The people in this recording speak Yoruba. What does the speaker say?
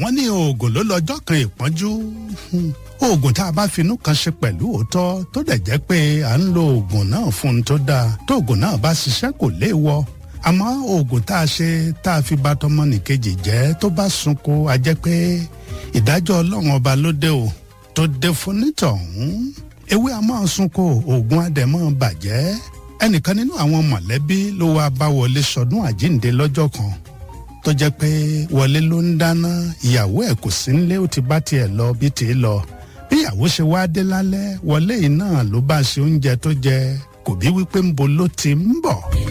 wọ́n ní oògùn ló lọ́jọ́ kan ìpọ́njú oògùn tá a bá finú kan ṣe pẹ̀lú òótọ́ tó dẹ̀ jẹ́ pé à ń lo oògùn náà fún un tó dáa tó oògùn náà bá ṣiṣẹ́ kò léèwọ̀ àmọ́ oògùn tá a ṣe tá a fi bà tọmọnìkejì jẹ́ tó bá sunko a jẹ́ pé ìdájọ́ ọlọ́run ọba ló dé o tó dé fún nítọ̀hún ewé a máa sunko oògùn adẹ̀mọ́ bàjẹ́ ẹnìkan nínú àwọn mọ̀lẹ́bí ló wá bá wọlé sọdún àjíǹde lọ́jọ́ kan tó jẹ́ pé wọlé ló ń dáná ìyàwó ẹ̀ kò sí nílé ó ti bá tiẹ̀ lọ bí tiẹ̀ lọ bí ìyàwó ṣe wá dé lálẹ́ wọlé yìí náà ló bá ṣe oúnjẹ tó jẹ kò bí wípé ń bo ló ti ń bọ̀.